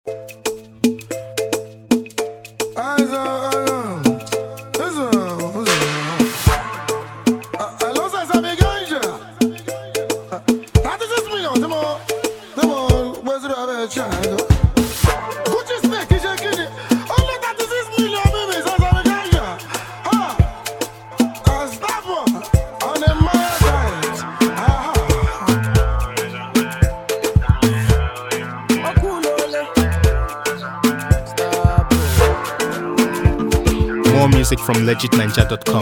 More music from legitninja.com.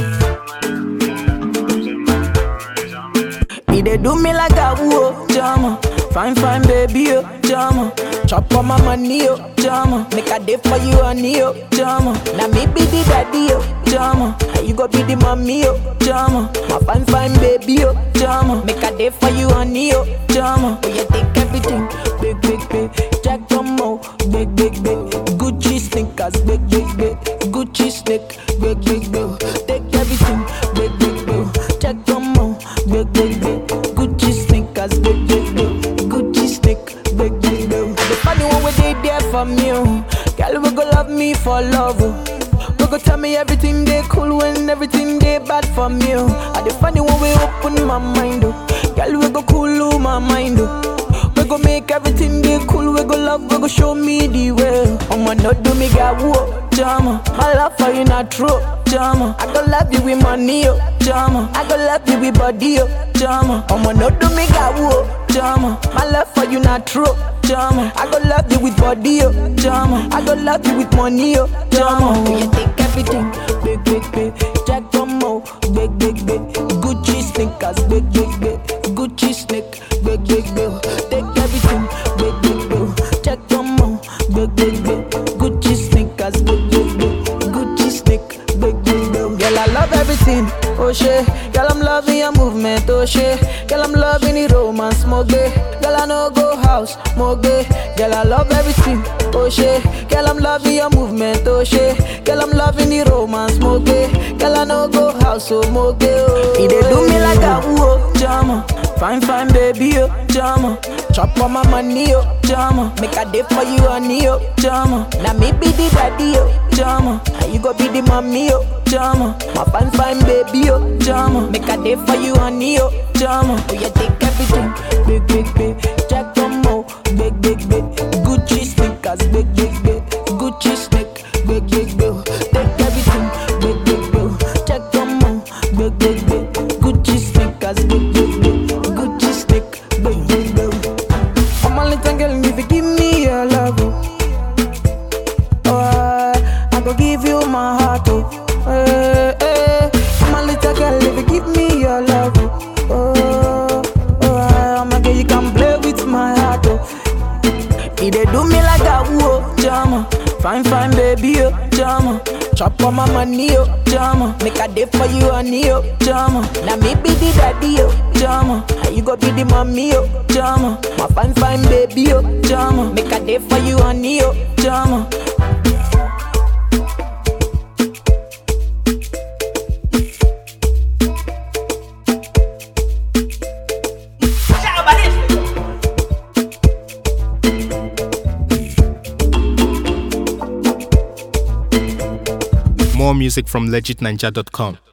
He dey do me like a woo, jama. Fine, fine, baby, oh, jama. Chop on my money, oh, jama. Make a day for you, honey, oh, jama. Now me be the daddy, oh, jama. And you go be the mommy, oh, jama. My fine, fine, baby, oh, jama. Make a day for you, honey, oh, jama. Oh, you take everything, big, big, big. Jack Tomo, big, big, big. Gucci sneakers, big, big, big. Gucci snake, big, big, big. Take everything, big, big, big. Jack Tomo, big, big, big. Gucci sneakers, big, big, big. Gucci snake, big, big, big. And the funny one where they there for me, oh. Girl, we go love me for love, oh. We go tell me everything they cool when everything they bad for me, oh. And the funny one we open my mind, oh. Girl, we go cool oh, my mind, oh. We go make everything be cool. We go love, we go show me the way. I'ma not do me got whoa, jama. My love for you not true, jama. I go love you with money, oh, jama. I go love you with body, oh, jama. I'ma not do me got whoa, jama. My love for you not true, jama. I go love you with body, oh, jama. I go love you with money, oh, jama. Oh, you take everything, big, big, big. Jack Tomo, big, big, big. Gucci sneakers, big, big, big. Gucci snake, big, big, big. Take everything, big, big, big. Jack Tomo, big, big, big. Gucci sneakers, big, big, big. Gucci snake, big, big, big. Girl, I love everything, oh shit. Girl, I'm loving your movement, oh shit. Girl, I'm loving the romance, more gay. Girl, I know go house, more gay. Girl, I love everything, oh shit. Girl, I'm loving your movement, oh shit. Girl, I'm loving the romance, more gay. Girl, I know go house, oh more gay. Oh. He dey do me like a woo, jama. Fine, fine, baby, oh, jama. Chop on my money, oh, jama. Make a day for you, honey, oh, jama. Now me be the daddy, oh, jama. And you go be the mommy, oh, jama. My fine, fine, baby, oh, jama. Make a day for you, honey, oh, jama. Oh, you take everything, big, big, big. Jack Tomo, big, big, big. Gucci sneakers, big, big, big. Gucci snake, big, big, big. Take everything, big, big, big. Jack Tomo, big, big, big. Gucci sneakers, big, big, big. Gucci snake, big, big, big. I'm a little girl, if you give me your love, oh, oh I, I go give you my heart, oh, eh, eh. I'm a little girl, if you give me your love, oh, oh, oh I, I'm a girl, you can play with my heart, oh. He dey do me like a woo, jama. Fine, fine, baby, oh, jama. Chop on my money, oh, jama. Make a day for you, honey, oh, jama. Now me be the daddy, oh, jama. And you go be the mommy, oh, jama. My fine, fine, baby, oh, jama. Make a day for you, honey, oh, jama. More music from legitninja.com.